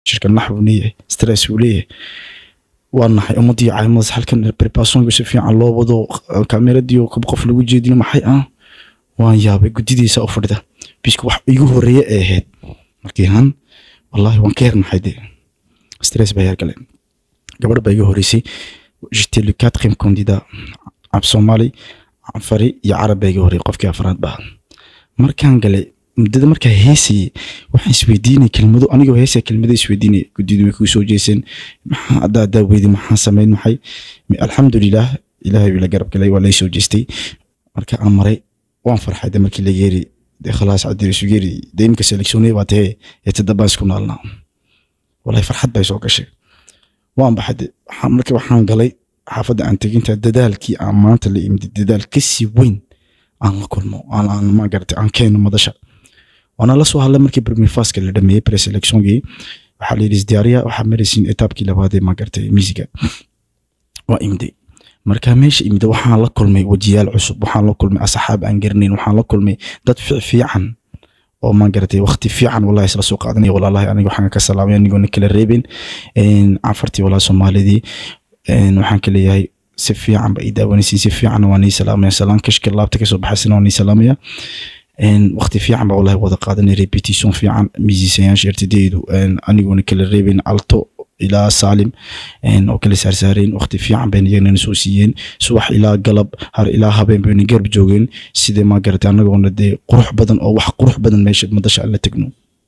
shirka nax buu leeyahay stress buu leeyahay waa naxay ummadii caymadaas halkan preparation si fiican loo wado kameradii qof lagu jeedin maxay ah waan yaabay gudidiisa u fadhida biska wax igu horeeye ee ahayd markii han wallahi waan ka hernaxay dee stress baa yargaleen gabadh baa iga horeysay j'étais le quatrième candidat ab soomaali afari iyo carab baa iga horreeyay qofkii afraad baa markaan galay muddada markaa heesayay waxaan isweydiinay kelmado anigoo heesaya kelmado isweydiinay guddidu way kuu soo jeeseen maxaa haddaa haddaa weydi maxaa samayn maxay alxamdulilah ilaahay la garab galay waa lay soo jeestay marka aan maray waan farxay de markii la yeeri de khalaas cadirisu yeeri de imika seleksioonay baa tahee ee tadabaan isku naalnaa wallahi farxad bay soo gashay waan baxay de marka waxaan galay xaafadda aan teginta dadaalkii aan maanta la imid dadaal kasii weyn aan la kulmo aan ma garatay aan keeno madasha waana la soo hadlay markii premier faska la dhameeyey preselectiongii waxaa la yidhi isdiyaariya waxaa maraysiin etaabkii labaad ee ma garatay miisiga waa imday marka meesha imida waxaan la kulmay wajiyaal cusub waxaan la kulmay asxaab aan garanayn waxaan la kulmay dad fiican oo ma garatay waqti fiican wallahi isla soo qaadanaya walaalahi aniga waxaan ka salaamay anigoona kala reebin cafartii walaa soomaalidii waxaan ka leeyahay si fiican ba ii daawanaysiin si fiican waa nii salaamaya salaan kashka laabta kasoo baxaysana waa nii salaamaya waqti fiican baa wallahi wada qaadanay repetition fiican miisiisayaasha ertadeedu anigoona kala reebin alto ilaa saalim oo kala saarsaareen waqti fiican bayna iyagana soo siiyeen subax ilaa galab har ilaa habeen bayna garab joogeen sidee ma garatay anagoona dee qurux badan oo wax qurux badan meesha madasha aan la tegno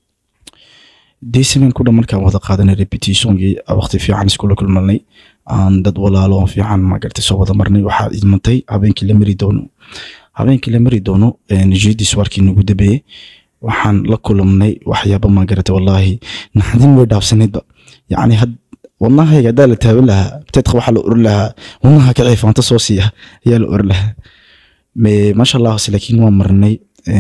dee sameen ku dhan markaan wada qaadanay repetitiongii waqti fiican iskula kulmanay aan dad walaalo oo fiican ma garatay soo wada marnay waxaa idmantay habeenkii la mari doono habeenkii la mari doono jeedis warkii nagu dabeeyey waxaan la kulmnay waxyaaba ma garatay wallaahi naxdin way dhaafsaneedba yacni had wadnahayga haddaa la taaban lahaa teedka waxaa la oran lahaa wadnaha ka ciifaanta soo siiya ayaa la oran lahaa maasha allah laakiin waan marnay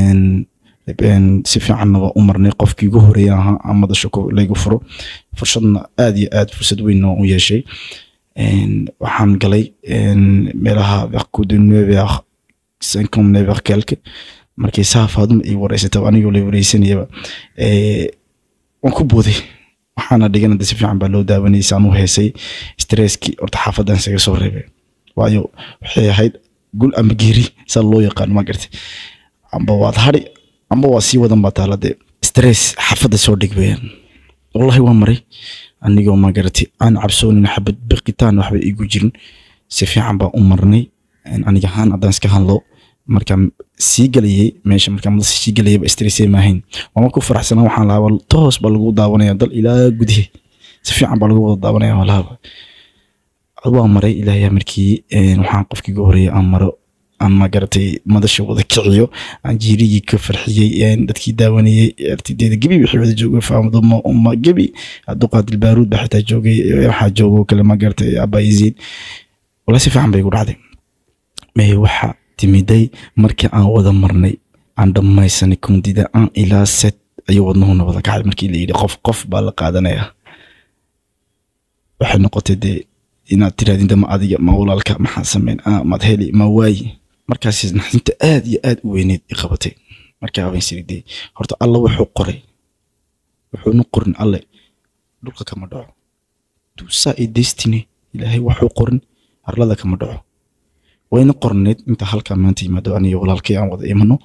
si fiicanna waa u marnay qofkii ugu horeeya ahaa aan madasha laygu furo fursadna aad iyo aad fursad weyn u yeeshay waxaan galay meelaha vers cinquante neuf vers quelque markii saafaaduma ii wareysataba anigoo la wareysanayaba waan ku booday waxaana dhigana de si fiican baa loo daawanayay saan u heesay stresskii horta xaafadan isaga soo reebay waayo waxay ahayd gul ama geeri saa loo yaqaan ma gartay amba waad hadhi amba waa sii wadan baa taala dee stress xaafadda soo dhig weyaan wallahi waa maray anigoo ma garatay aan cabsoonin xabad biqitaan waxba igu jirin si fiican baa u marnay aniga ahaan haddaan iska hadlo markaan sii galayay meesha markaan madasa sii galayaba stressay maahayn waama ku faraxsanaa waxaan lahaa toos baa lagu daawanaya dal ilaa gudihi si fiican baa lagu wada daawanaya walaaba waa maray ilaahay markii waxaan qofkii ugu horeeyay aan maro aan ma garatay madasha wada kiciyo aan jiirigii ka farxiyey dadkii daawanayey artideeda gebi wixii wada joogay faamaduma umma gebi abduqaadir baaruud baa xitaa joogay waxaa joogo kale ma garatay abayiziid wala si fiican bay igu dhacday waxa timiday markii aan wada marnay aan dhammaysanay kundida aan ilaa set ayuu wadnuhuna wada kacay markii la yidhi qof qof baa la qaadanaya waxay noqotay dee inaad tiraadin dama adiga ma walaalka maxaa sameyn maad heli ma waayi markaas naxdinta aad iyo aad u weyneed i qabatay markaa habeen sirigday horta alla wuxuu qoray wuxuuna qorin alle dhulka kama dhaco duusaa i destiny ilaahay wuxuu qorin arlada kama dhaco wayna qorneed inta halkaa maanta yimaado aniga walaalkay aan wada imano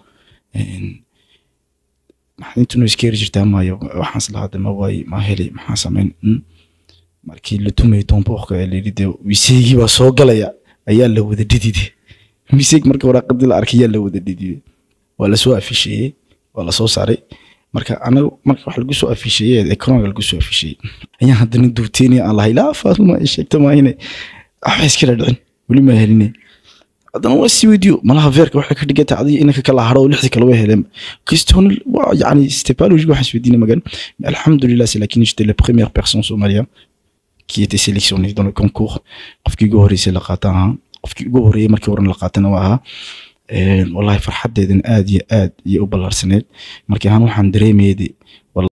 naxdintuna iskeeri jirtaa maayo waxaan islahaa ma waayi ma heli maxaa sameyn markii la tumay toonbooqka ee layidhi dee wiseygii baa soo galaya ayaa la wada dhidide wiseeg marka waraaqadii la arkay ayaa la wada dhidide waa lasoo afisheeyey waa lasoo saaray marka anaga marka wax lagu soo afisheeyey economiga lagu soo afisheeyey ayaan haddana duuteynaya aan lahay laa faatuma ay sheegta maahine waxba iskala dhicin weli maa heline haddana waa sii weydiyo malaha veerka waxay ka dhiganta adiga inanka kala haro oo lixdii kale way heleen kristoon waa yani stepalogique waxaan isweydiinay magan alxamdulilah c'est lakin j'étais la première personne somalienne qui était sélectionné dans le concours qofkii ugu horeysay la qaatan ahaa qofkii ugu horeeyay markii horan la qaatana waa ahaa wallahi farxadeedan aad iyo aad iyo u ballaarsaneed markii ahaan waxaan dareemayay